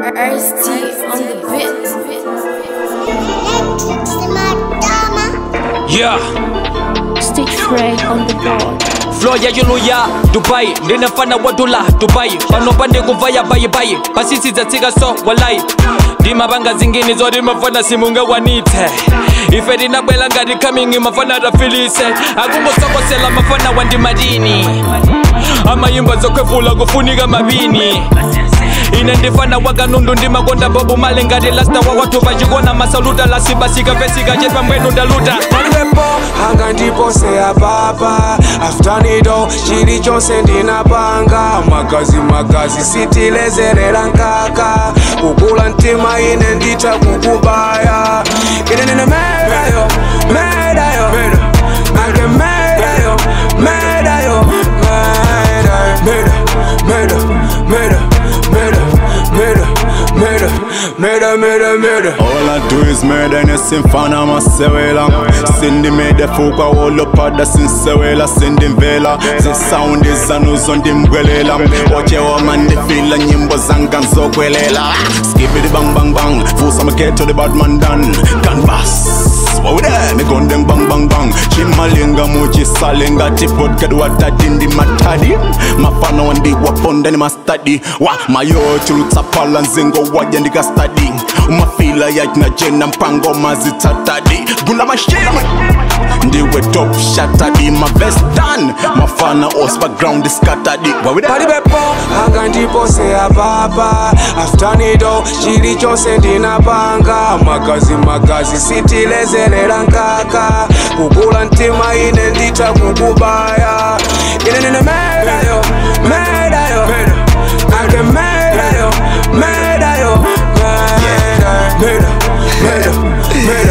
Ice-T on the beat. Yeah, Stitch Ray on the board. flow ya yulu ya dubai ndinefana wadula dubai pano pande kuvaya bayibayi pasisidzatsika so walai ndimapanga zingini zoti mafana simungawanitse ife tinabwela ngati coming mafana atafilise akungosokosela mafana wandimadini amayimba zokhwefula kufunika mapini ine ndifana wakanundu ndimakonda bobu male ngati lasta wakwathu pachikona masaluta lasibasika pesika chepambwenu ndaluta palibepo anga ndipose apapa aftanido chilichonse ndinapanga magazi magazi sitilezerera nkaka kukula mtima ine ndita kukubaya ine nine medayo medayo ake medayo medayo meda meda meda meda meda meda meda meda meda All I do is murder and simfana masewela Sindi mede fuka wolopada sinsewela Sindi mvela zi sound izanuzo ndimgwelela Ochewa mandifila nyimbo zanga nzokwelela Skibidi bang bang bang Fusa maketo the bad man done Canvas What we there? Me gun them bang bang bang Chimalinga muchi salinga Tipot kadwa tadi ndi matadi Mafana wandi waponda ni mastadi Wa mayo chulutsa pala nzingo waja ndika study Umafila yachina jena mpango mazitatadi Gunda mashima Ndiwe top shatadi My best done Mafana os background is scattered What we there? palibepo anga ndipose apapa aftanido chilichonse ndinapanga magazi magazi sitilezerera nkaka kukula mtima ine ndita kukubaya ine nine medayo medayo ake medayo medayo meda meda meda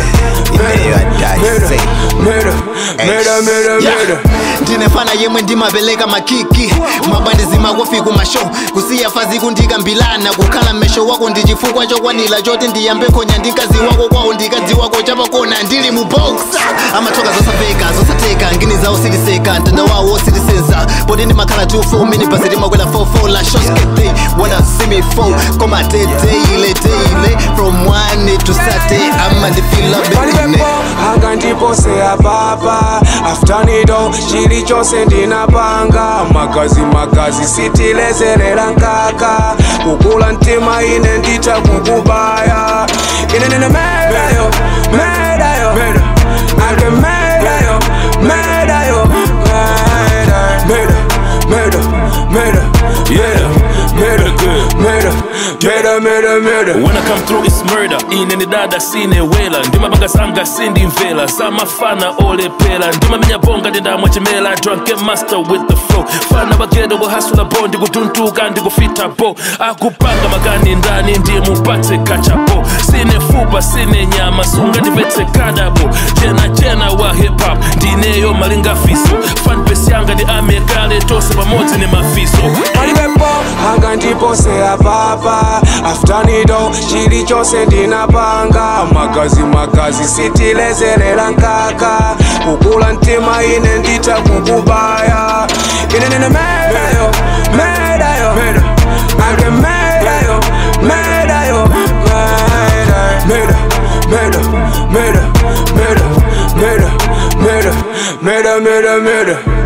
meda meda meda meda ndinefana yemwe ndimapeleka makiki mabandizi makofi kumasho kusiya fazi kundika mbilana kukhala mmesho wako ndi chifukwa chokwanira choti ndiyambe khonya ndi mkazi wako kwawo ndikadzi wako chapakona ndili mu boxa amathoka zosapeka zosateka ngini zawo siliseka mtanda wawo silisenza poti ndimakhala 24 mini basi limakwela 44 la shoskete wanna see me fall koma teteile teile from one to saturday ama ndifila betine palibepo anga ndipose apapa aftanido chilichonse ndinapanga magazi magazi sitilezerera nkaka kukula mtima ine ndita kukubaya ine nine medayo medayo ake medayo medayo meda meda meda yeah meda meda meda meda meda When I come through it's murder ine dada sine wela ndimapanga zanga sindi mvela samafana olepela ndimamenya bonga ndindamwa chimela drunken master with the flow fana bagenda kuhasula bo ndikutuntuka ndikufita bo akupanga makani ndani ndiye mupatse kachapo sine fupa sine nyama sunga ndivetse kadabo jena jena wa hip hop ndineyo malinga fiso fanbase yanga ndi amekale tose pamodzi ni mafiso palibepo anga ndipose apapa aftanido chilichonse ndinapanga magazi magazi sitilezerera nkaka kukula mtima ine ndita kukubaya ine nine medayo medayo ake medayo medayo meda meda meda meda meda meda meda meda meda